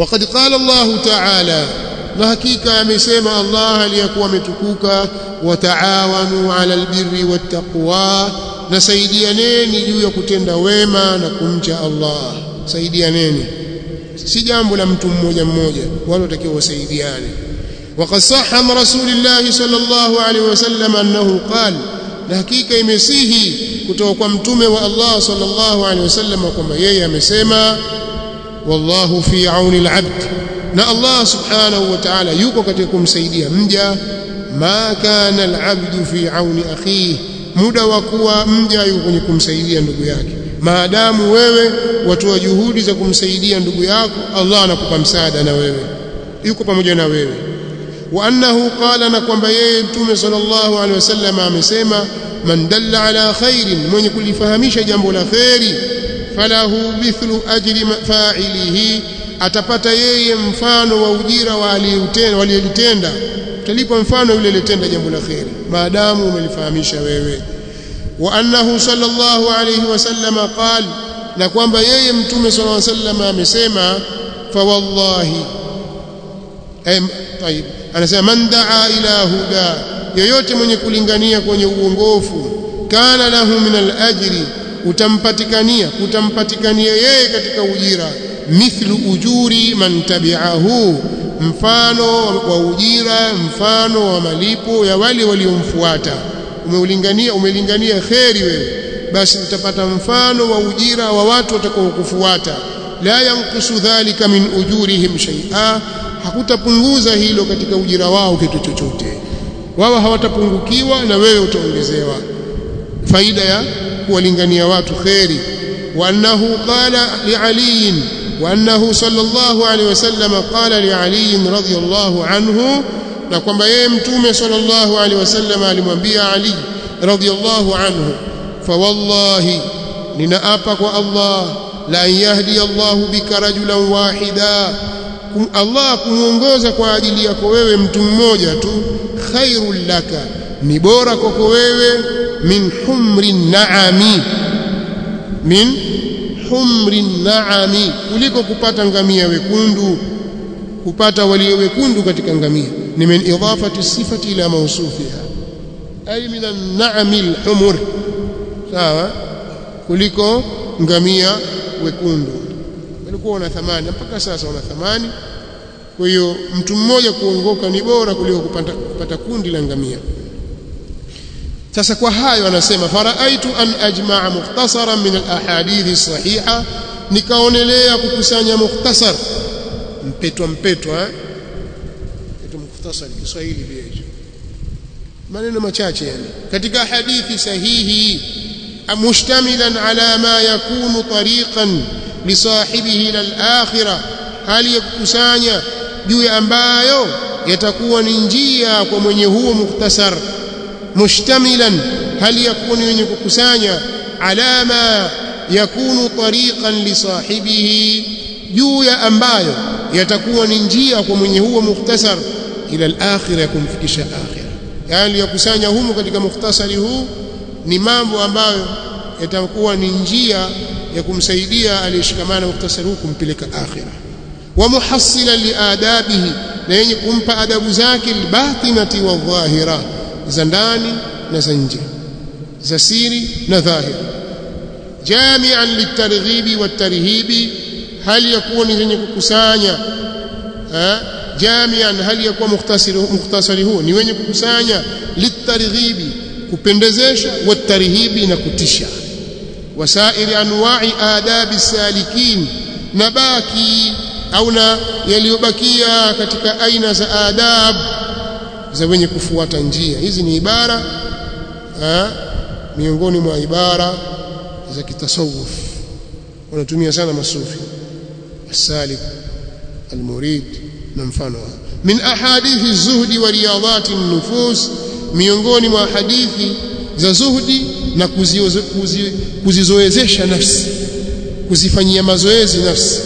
وقد قال الله تعالى na hakika amesema Allah aliyakuwa ametukuka wataawanu ala albirri wattaqwa na saidianeni juu ya kutenda wema na kumcha Allah saidianeni si jambo la mtu mmoja mmoja wale watakiwa wasaidiane وقد صح عن رسول الله صلى الله عليه وسلم أنه قال na hakika imesihi kutoka kwa mtume wa Allah sallallahu alaihi wasallam kwamba yeye amesema wallahu fi auni al-abd na Allah subhanahu wa ta'ala yuko katika kumsaidia mja ma kana al-abdu fi auni akhihi muda wa kuwa mja yuko kwenye kumsaidia ndugu yake maadamu wewe watoa juhudi za kumsaidia ndugu yako Allah anakupa msaada na wewe yuko pamoja na wewe wa annahu qala na kwamba yeye mtume sallallahu alaihi wasallam amesema man dalla ala khairin mwenye kulifahamisha jambo la khairi falahu mithlu ajri fa'ilihi atapata yeye mfano wa ujira wa aliyelitenda utalipa mfano yule aliyetenda jambo la khairi maadamu umelifahamisha wewe wa annahu sallallahu alayhi wasallam qala na kwamba yeye mtume sallallahu alayhi wasallam amesema fa wallahi ay طيب anasema man daa ila huda yoyote mwenye kulingania kwenye uongofu kana lahu min al-ajri utampatikania utampatikania yeye katika ujira mithlu ujuri man tabi'ahu mfano wa ujira mfano wa malipo ya wale waliomfuata umeulingania umelingania kheri wewe basi utapata mfano wa ujira wa watu watakaokufuata la yankusu dhalika min ujurihim shay'a hakutapunguza hilo katika ujira wao kitu chochote wao hawatapungukiwa na wewe utaongezewa faida ya kuwalingania watu kheri wa annahu qala li ali wa annahu sallallahu alaihi wasallam qala li ali radhiyallahu anhu na kwamba yeye mtume sallallahu alaihi wasallam alimwambia ali radhiyallahu anhu fa wallahi ninaapa kwa Allah la yahdi Allah bika rajulan wahida Allah kumuongoza kwa ajili yako wewe mtu mmoja tu khairul laka ni bora kwako wewe min humri naami min humri naami kuliko kupata ngamia wekundu kupata walio wekundu katika ngamia ni min idafati sifati ila mawsufiha ay min an-na'ami al-humur sawa kuliko ngamia wekundu walikuwa wana thamani mpaka sasa wana thamani kwa hiyo mtu mmoja kuongoka ni bora kuliko kupata, kupata kundi la ngamia sasa kwa hayo anasema faraaitu an ajmaa mukhtasaran min alahadithi sahiha nikaonelea kukusanya mukhtasar mpetwa mpetwa eh kitu mukhtasar Kiswahili pia hicho maneno machache yani katika hadithi sahihi mushtamilan ala ma yakunu tariqan lisahibihi ila al-akhirah hali ya kukusanya juu ya ambayo yatakuwa ni njia kwa mwenye huo mukhtasar mushtamilan hali yakuwa ni wenye kukusanya alama yakunu tariqan lisahibihi juu ya ambayo yatakuwa ni njia kwa mwenye huo mukhtasar ila al-akhirah kumfikisha akhirah yani yakusanya humu katika mukhtasari huu ni mambo ambayo yatakuwa ni njia ya kumsaidia aliyeshikamana mukhtasari huu kumpeleka akhirah wa muhassilan liadabihi na yenye kumpa adabu zake albatinati wa dhahira za ndani na za nje za siri na dhahir jami'an litarghibi watarhibi hali yakuwa ni zenye kukusanya jami'an hali yakuwa mukhtasari mukhtasari huo ni wenye kukusanya litarghibi kupendezesha watarhibi na kutisha wasairi anwa'i adabi salikin na baki au na yaliyobakia katika aina za adab za wenye kufuata njia hizi ni ibara ha, miongoni mwa ibara za kitasawuf wanatumia sana masufi asalik almurid na mfano min ahadithi zuhdi wa riyadati nufus miongoni mwa hadithi za zuhdi na kuzizoezesha nafsi kuzifanyia mazoezi nafsi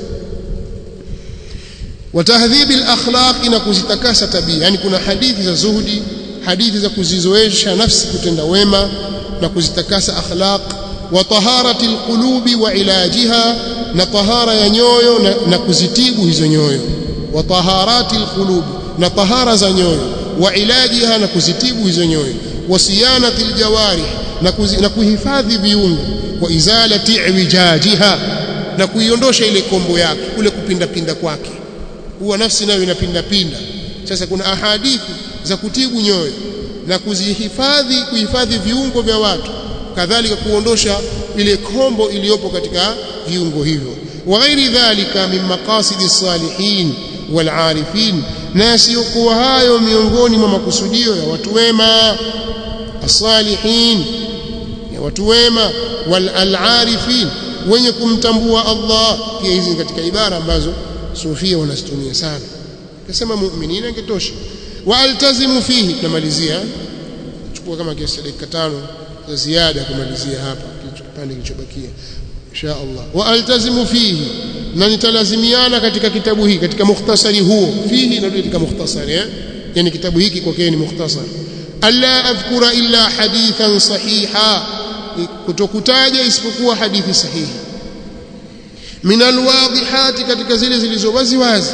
watahdhibi al-akhlaq na kuzitakasa tabia yani kuna hadithi za zuhudi hadithi za kuzizoesha nafsi kutenda wema na kuzitakasa akhlaq wa taharati al-qulubi wa ilajiha na tahara ya nyoyo na, na kuzitibu hizo nyoyo wa taharati alqulub na tahara za nyoyo wa ilajiha na kuzitibu hizo nyoyo wa siyanati aljawarih na, kuzi, na kuhifadhi viungo wa izalati iwijajiha na kuiondosha ile kombo yake kule kupinda pinda kwake huwa nafsi nayo inapinda pinda sasa kuna ahadithi za kutibu nyoyo na kuzihifadhi kuhifadhi viungo vya watu kadhalika kuondosha ile kombo iliyopo katika viungo hivyo wa ghairi dhalika min maqasidi salihin wal arifin na yasiyokuwa hayo miongoni mwa makusudio ya watu wema asalihin ya watu wema wal alarifin wenye kumtambua Allah pia hizi katika ibara ambazo sufia wanazitumia sana kasema mu'minina ingetosha wa altazimu fihi tunamalizia chukua kama kiasi dakika tano za ziada kumalizia hapa kipande kilichobakia insha Allah wa altazimu fihi na nitalazimiana katika kitabu hiki katika mukhtasari huo fihi na katika mukhtasari eh yani kitabu hiki kwa ni mukhtasar alla adhkura illa hadithan sahiha kutokutaja isipokuwa hadithi sahihi min alwadihati katika zile zilizo wazi wazi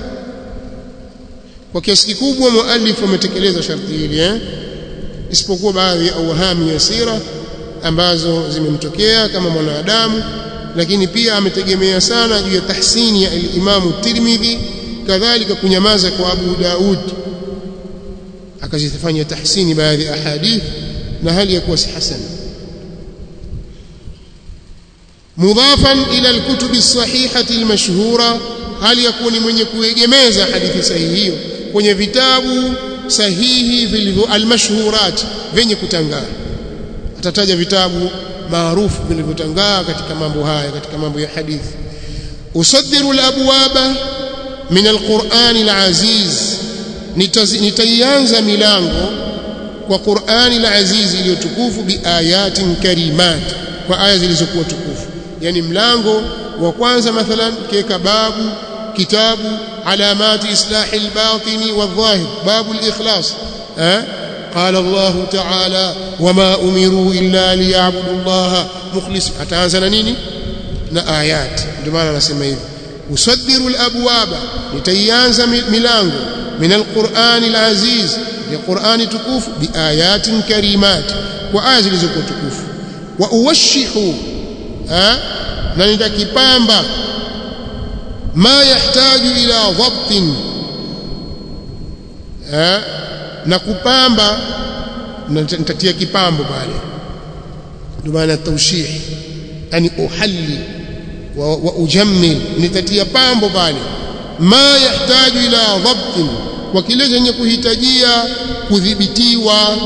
kwa kiasi kikubwa muallif ametekeleza sharti hili eh isipokuwa baadhi ya awhami ya sira ambazo zimemtokea kama mwanadamu lakini pia ametegemea sana juu ya tahsini ya Imamu Tirmidhi kadhalika kunyamaza kwa Abu Daud akazifanya tahsini baadhi ya ahadith na hali ya kuwa si hasan mudhafan ila alkutubi sahihati almashhura hali ya kuwa ni mwenye kuegemeza hadithi sahihi hiyo kwenye vitabu sahihi vilivyo almashhurat vyenye kutangaa atataja vitabu maarufu vilivyotangaa katika mambo haya katika mambo ya hadithi usaddiru alabwaba min alqur'ani alaziz nitaianza milango kwa Qur'ani alaziz iliyotukufu biayatin karimat kwa aya zilizokuwa tukufu yani mlango wa kwanza mathalan kiweka babu kitabu alamati islahi albatini wadhahir babu alikhlas eh قال الله تعالى وما امروا الا ليعبدوا الله مخلص ataanza na nini na ayat ndio maana anasema hivi usaddiru alabwaba nitaianza milango min alquran alaziz ya qurani tukufu biayatin karimat wa aya zilizokuwa tukufu wa uwashihu na nitakipamba ma yahtaju ila dhabtin na kupamba nitatia kipambo pale ndio maana tawshih yani uhalli wa, wa ujammil nitatia pambo pale ma yahtaju ila dhabtin kwa kile chenye kuhitajia kudhibitiwa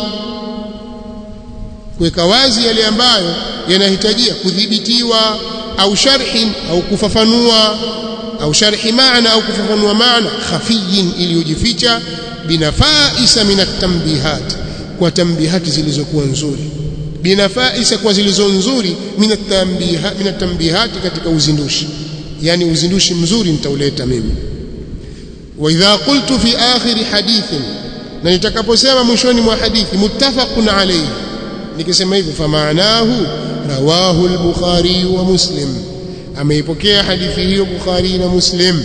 kuweka wazi yale ambayo yanahitajia kudhibitiwa au sharhin au kufafanua au sharhi maana au kufafanua maana khafiyin iliyojificha binafaisa min at-tanbihat kwa tambihati zilizokuwa nzuri binafaisa kwa zilizo nzuri min at-tanbihat min at-tanbihati katika uzindushi yani uzindushi mzuri nitauleta mimi wa idha qultu fi akhir hadithin na nitakaposema mwishoni mwa hadithi muttafaqun alayhi nikisema hivyo famaanahu rawahu al-bukhari wa muslim ameipokea hadithi hiyo bukhari na muslim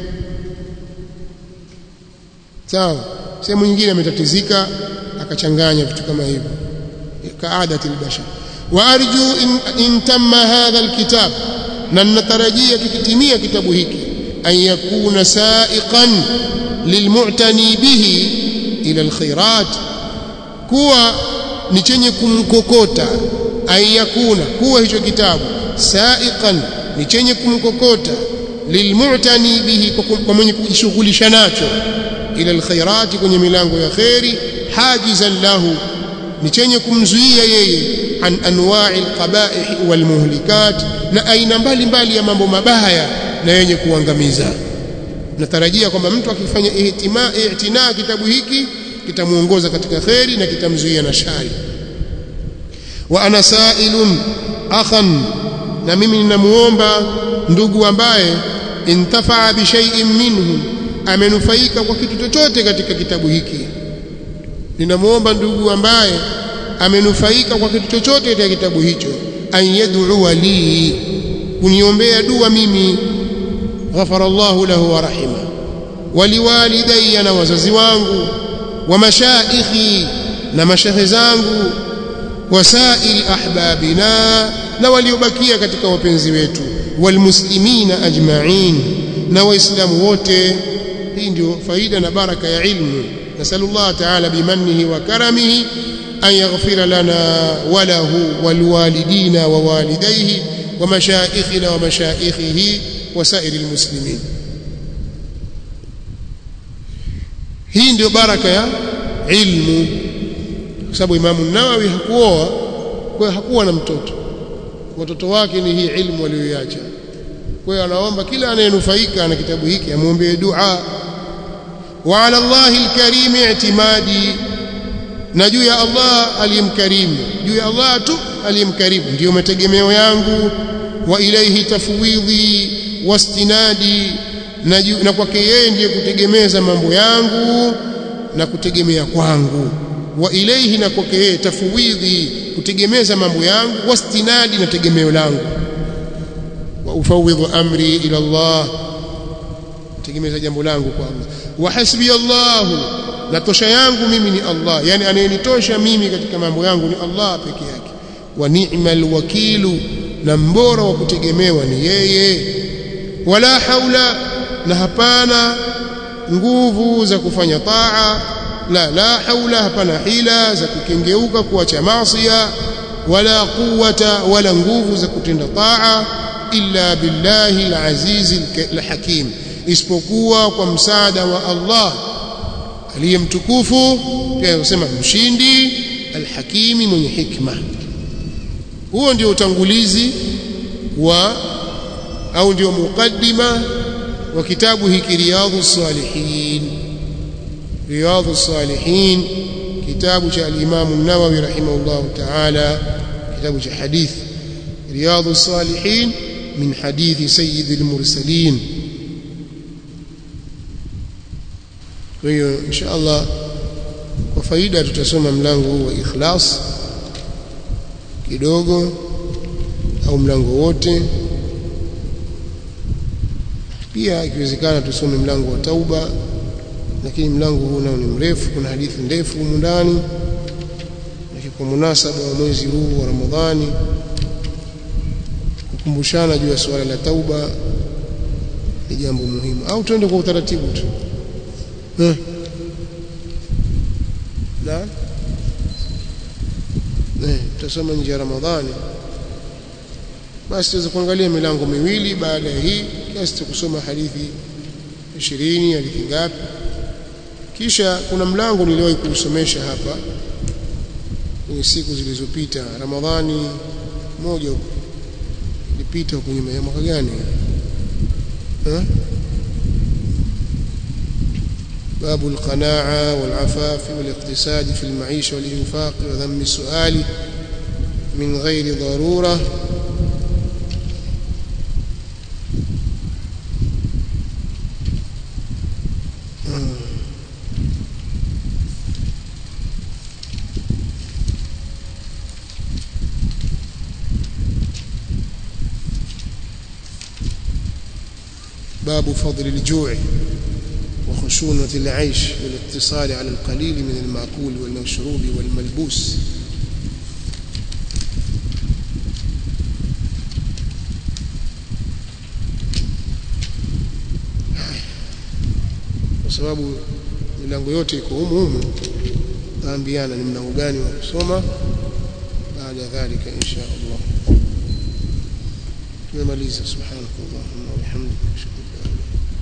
sawa sehemu nyingine ametatizika akachanganya vitu kama hivyo kaadati albashar wa arju in, in tamma hadha alkitab na natarajia kikitimia kitabu hiki an yakuna sa'iqan lilmu'tani bihi ila alkhairat kuwa ni chenye kumkokota an yakuna kuwa hicho kitabu sa'iqan ni chenye kumkokota lilmu'tani bihi kwa mwenye kujishughulisha nacho ila alkhairati kwenye milango ya khairi hajizan lahu ni chenye kumzuia yeye an anwa'i alqaba'ih walmuhlikat na aina mbalimbali ya mambo mabaya na yenye kuangamiza natarajia kwamba mtu akifanya ihtima i'tina kitabu hiki kitamuongoza katika khairi na kitamzuia na shari wa ana sa'ilun akhan na mimi ninamuomba ndugu ambaye intafaa bi shay'in minhu amenufaika kwa kitu chochote katika kitabu hiki ninamuomba ndugu ambaye amenufaika kwa kitu chochote katika kitabu hicho an yad'u li kuniombea dua mimi ghafara Allahu lahu wa rahima waliwalidayya na wazazi wangu wa mashaikhi na mashehe zangu wasairi ahbabina na waliobakia katika wapenzi wetu walmuslimina ajma'in na waislamu wote hii ndio faida na baraka ya ilmu nasallallahu ta'ala bimannihi wa karamihi an yaghfira lana wa lahu walwalidina wa walidayhi wa mashaikhina wa mashaikhihi wa sairi almuslimin hii ndio baraka ya ilmu kwa sababu Imamu Nawawi hakuoa kwa hiyo hakuwa na mtoto watoto wake ni hii ilmu aliyoiacha kwa hiyo anaomba kila anayenufaika na kitabu hiki amwombee dua wa ala Allahi alkarim i'timadi na juu ya Allah aliyemkarimu juu ya Allah tu aliyemkarimu ndiyo mategemeo yangu wa ilaihi tafwidhi wastinadi na, na kwake yeye ndiye kutegemeza mambo yangu na kutegemea kwangu wa ilaihi na kwake yeye tafwidhi kutegemeza mambo yangu wastinadi na tegemeo langu wa ufawidhu amri ila Allah tegemeza jambo langu kwa Allah wa hasbi Allah na tosha yangu mimi ni Allah yani anayenitosha mimi katika mambo yangu ni Allah peke yake wa ni'mal wakilu na mbora wa kutegemewa ni yeye wala haula na hapana nguvu za kufanya taa la la haula hapana hila za kukengeuka kuacha maasiya wala quwwata wala nguvu za kutenda taa illa billahi alaziz alhakim isipokuwa kwa msaada wa Allah aliyemtukufu pia anasema mshindi alhakimi mwenye hikma huo ndio utangulizi wa au ndio mukaddima wa kitabu hiki riyadhus salihin riyadhus salihin kitabu cha al-Imam an-Nawawi rahimahullah ta'ala kitabu cha hadith riyadhus salihin min hadithi sayyidil mursalin kwa hiyo insha Allah kwa faida tutasoma mlango huu wa ikhlas kidogo au mlango wote pia ikiwezekana tusome mlango wa tauba lakini mlango huu nao ni mrefu kuna hadithi ndefu humu ndani lakini kwa munasaba wa mwezi huu wa Ramadhani kukumbushana juu ya suala la tauba ni jambo muhimu au tuende kwa utaratibu tu eh na eh tutasoma nje ya Ramadhani basi tuweze kuangalia milango miwili baada ya hii kiasi cha kusoma hadithi 20 hadithi ngapi kisha kuna mlango niliwahi kuusomesha hapa kwenye siku zilizopita Ramadhani moja ilipita huko nyuma ya mwaka gani eh باب القناعة والعفاف والاقتصاد في المعيشة والإنفاق وذم السؤال من غير ضرورة باب فضل الجوع وخشونة العيش والاقتصار على القليل من المأكول والمشروب والملبوس kwa sababu milango yote iko humu humu taambiana ni mlango gani wa kusoma baada ya dhalika insha Allah tumemaliza subhanakallahumma wa bihamdika ashhadu an la ilaha illa anta